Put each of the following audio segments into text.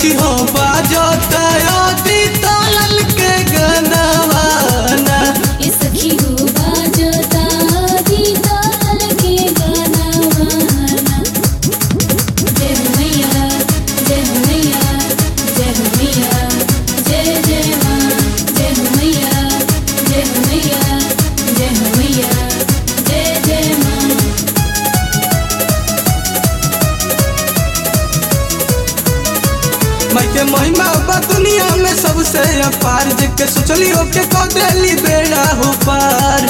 सखी हो बाजता अति तलल के गनवाना ये सखी हो बाजता दी ताल के गाना वाना जय हो मैया जय हो मैया जय हो मैया जय जय माँ जय हो मैया जय हो मैया जय हो मैया जय जय माँ मैं के महिमा बा दुनिया में सबसे अपार जेके सोचली ओके कह देली बेड़ा हो पार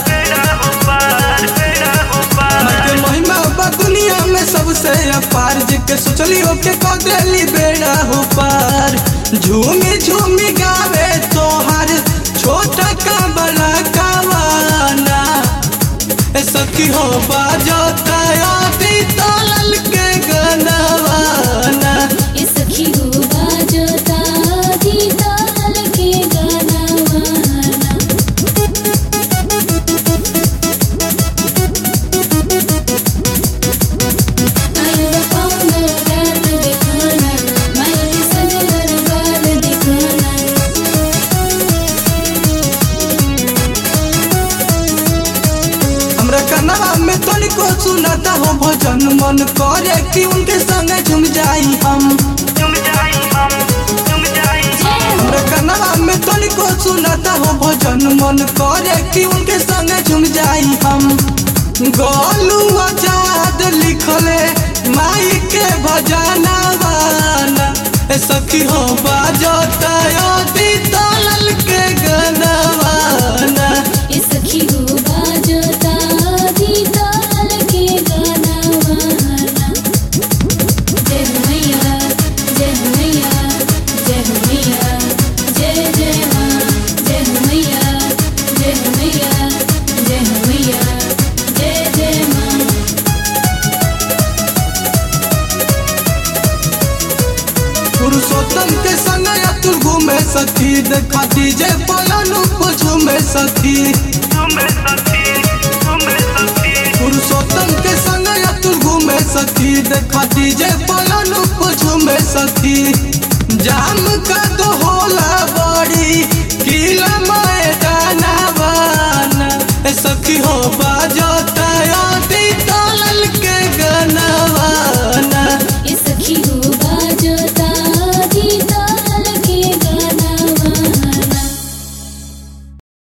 मैं के महिमा बा दुनिया में सबसे अपार जेके सोचली ओके कह देली बेड़ा हो पार झूमी झूमी गावे तोहार छोटा का बड़ा कावाना ए सखी हो बाजता अति तलल के गनवाना ये सखी हो बाजता दी ताल के गाना वाना आयो पाऊंगा रात दिखाना माई सजवर बाल दिखाना हमरा कनवा में तनिको सुनाता हो भजन मन करे कि उनके संगे झूम जाई हम हमरा कनवा में तनिको सुनाता हो भजन मन करे कि उनके संगे झूम जाई हम गोलू आजाद लिखले माई के भजना वाला ए सखी हो बाजता अति तलल के गनवाना ये सखी हो बाजता दी ताल के गाना वाना जय हो मैया जय हो मैया जय हो मैया जय जय माँ जय हो मैया जय हो मैया जय हो मैया जय जय माँ पुरुषोत्तम के संग अतुल घूमे सखी देखा डीजे पलानु को झूमे सखी पुरुषोत्तम के संग अतुल घूमे सखी देखा डीजे पलानु को झूमे सखी जाम का तो होला बड़ी किला मैदाना बाना ए सखी हो बाजता